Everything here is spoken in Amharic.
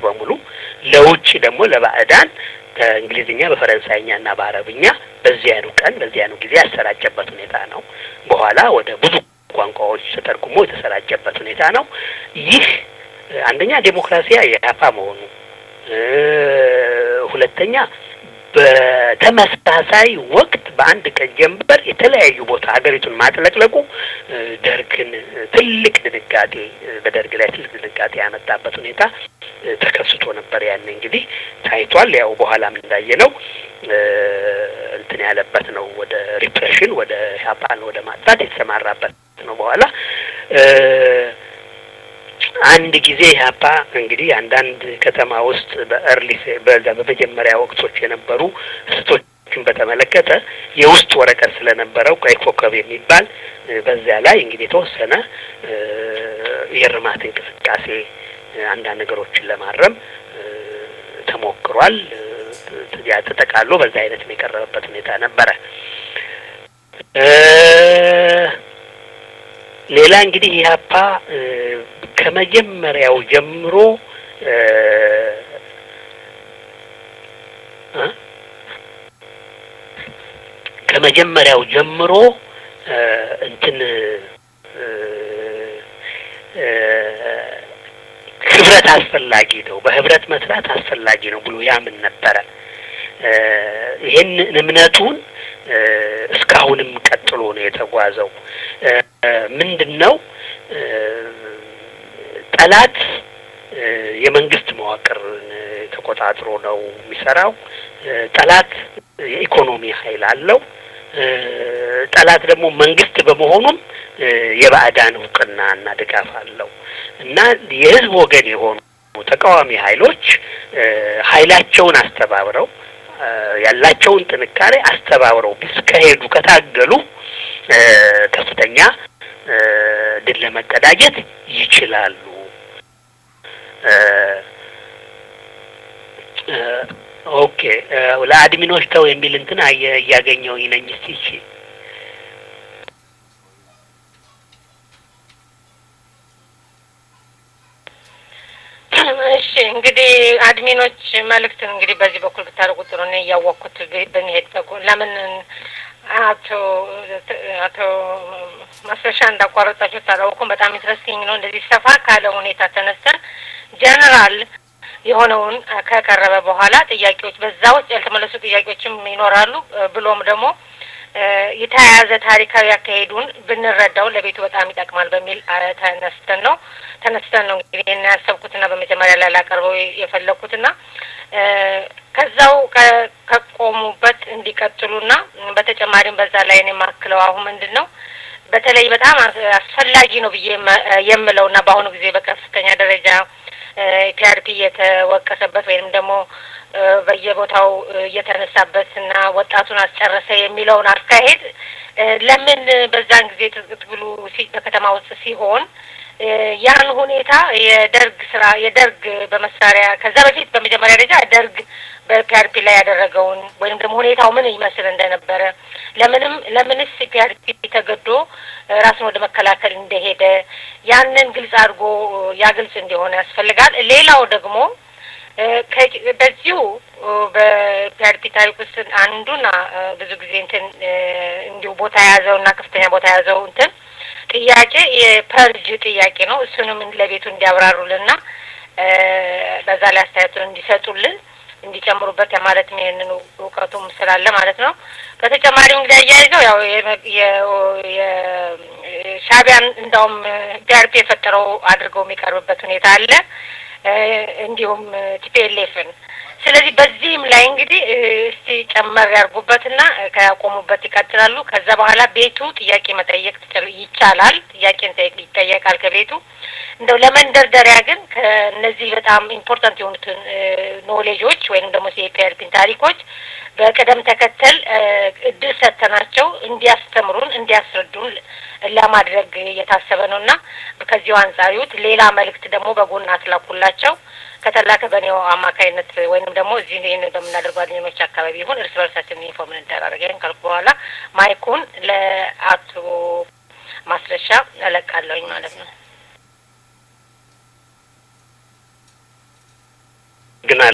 በሙሉ ለውጭ ደግሞ ለባዕዳን በእንግሊዝኛ በፈረንሳይኛ እና በአረብኛ በዚያኑ ቀን በዚያኑ ጊዜ ያሰራጨበት ሁኔታ ነው። በኋላ ወደ ብዙ ቋንቋዎች ተተርጉሞ የተሰራጨበት ሁኔታ ነው። ይህ አንደኛ ዴሞክራሲያ የኢህአፓ መሆኑ፣ ሁለተኛ በተመሳሳይ ወቅት በአንድ ቀን ጀንበር የተለያዩ ቦታ ሀገሪቱን ማጥለቅለቁ ደርግን ትልቅ ድንጋጤ በደርግ ላይ ትልቅ ድንጋጤ ያመጣበት ሁኔታ ተከስቶ ነበር። ያን እንግዲህ ታይቷል። ያው በኋላም እንዳየ ነው እንትን ያለበት ነው። ወደ ሪፕሬሽን ወደ ኢህአፓን ወደ ማጥፋት የተሰማራበት ነው። በኋላ አንድ ጊዜ ኢህአፓ እንግዲህ አንዳንድ ከተማ ውስጥ በእርሊ በዛ በመጀመሪያ ወቅቶች የነበሩ ስቶችን በተመለከተ የውስጥ ወረቀት ስለነበረው ቀይ ኮከብ የሚባል በዚያ ላይ እንግዲህ የተወሰነ የእርማት እንቅስቃሴ አንዳንድ ነገሮችን ለማረም ተሞክሯል። ያ ተጠቃሎ በዛ አይነት የቀረበበት ሁኔታ ነበረ። ሌላ እንግዲህ ኢህአፓ ከመጀመሪያው ጀምሮ ከመጀመሪያው ጀምሮ እንትን ህብረት አስፈላጊ ነው፣ በህብረት መስራት አስፈላጊ ነው ብሎ ያምን ነበረ። ይህን እምነቱን እስካሁንም ቀጥሎ ነው የተጓዘው። ምንድን ነው ጠላት የመንግስት መዋቅርን ተቆጣጥሮ ነው የሚሰራው። ጠላት የኢኮኖሚ ኃይል አለው። ጠላት ደግሞ መንግስት በመሆኑም የባዕዳን እውቅና እና ድጋፍ አለው እና የህዝብ ወገን የሆኑ ተቃዋሚ ኃይሎች ኃይላቸውን አስተባብረው ያላቸውን ጥንካሬ አስተባብረው ቢስከሄዱ ከታገሉ ከፍተኛ ድል ለመቀዳጀት ይችላሉ። ኦኬ ለአድሚኖች ተው የሚል እንትን እያገኘው ነኝ። እስቲ እሺ እሺ እንግዲህ አድሚኖች መልእክት እንግዲህ በዚህ በኩል ብታደርጉ ጥሩ ነው። እያወቅኩት ብንሄድ ለምን አቶ አቶ ማስረሻ እንዳቋረጣችሁ ታላውቁም በጣም ኢንትረስቲንግ ነው። እንደዚህ ሰፋ ካለ ሁኔታ ተነስተን ጀነራል የሆነውን ከቀረበ በኋላ ጥያቄዎች በዛ ውስጥ ያልተመለሱ ጥያቄዎችም ይኖራሉ። ብሎም ደግሞ የተያያዘ ታሪካዊ አካሄዱን ብንረዳው ለቤቱ በጣም ይጠቅማል በሚል ተነስተን ነው ተነስተን ነው እንግዲህ ይህን ያሰብኩትና በመጀመሪያ ላይ ላቀርበው የፈለግኩትና ከዛው ከቆሙበት እንዲቀጥሉና በተጨማሪም በዛ ላይ እኔ የማክለው አሁን ምንድን ነው በተለይ በጣም አስፈላጊ ነው ብዬ የምለውና በአሁኑ ጊዜ በከፍተኛ ደረጃ ፒአርፒ እየተወቀሰበት ወይም ደግሞ በየቦታው እየተነሳበት እና ወጣቱን አስጨረሰ የሚለውን አካሄድ ለምን በዛን ጊዜ ትግሉ በከተማ ውስጥ ሲሆን ያን ሁኔታ የደርግ ስራ የደርግ በመሳሪያ ከዛ በፊት በመጀመሪያ ደረጃ ደርግ በፒአርፒ ላይ ያደረገውን ወይም ደግሞ ሁኔታው ምን ይመስል እንደነበረ ለምንም ለምንስ ፒአርፒ ተገዶ ራስን ወደ መከላከል እንደሄደ ያንን ግልጽ አድርጎ ያ ግልጽ እንዲሆን ያስፈልጋል። ሌላው ደግሞ በዚሁ በፒአርፒ ታሪክ ውስጥ አንዱና ብዙ ጊዜ እንትን እንዲሁ ቦታ የያዘው እና ከፍተኛ ቦታ የያዘው እንትን ጥያቄ የፐርጅ ጥያቄ ነው። እሱንም ለቤቱ እንዲያብራሩልና በዛ ላይ አስተያየቱን እንዲሰጡልን እንዲጨምሩበት ማለትም ይህንን እውቀቱም ስላለ ማለት ነው። በተጨማሪም እንግዲህ አያይዘው ያው ሻቢያን እንዳውም ፒአርፒ የፈጠረው አድርገው የሚቀርብበት ሁኔታ አለ። እንዲሁም ቲፒኤልኤፍን ስለዚህ በዚህም ላይ እንግዲህ እስቲ ጨመር ያርጉበትና ከያቆሙበት ይቀጥላሉ። ከዛ በኋላ ቤቱ ጥያቄ መጠየቅ ይቻላል። ጥያቄ ይጠየቃል ከቤቱ እንደው ለመንደርደሪያ ግን ከእነዚህ በጣም ኢምፖርታንት የሆኑትን ኖሌጆች ወይም ደግሞ የፒአርፒን ታሪኮች በቅደም ተከተል እድል ሰጥተናቸው እንዲያስተምሩን እንዲያስረዱን ለማድረግ እየታሰበ ነው እና ከዚሁ አንጻር ይሁት ሌላ መልእክት ደግሞ በጎን አትላኩላቸው ከተላከ በእኔው አማካይነት ወይንም ደግሞ እዚህ ይህን በምናደርገው አድሚኖች አካባቢ ይሁን እርስ በርሳችን ኢንፎርም እንደራረግ። ይህን ካልኩ በኋላ ማይኩን ለአቶ ማስረሻ እለቃለሁኝ ማለት ነው። ግናል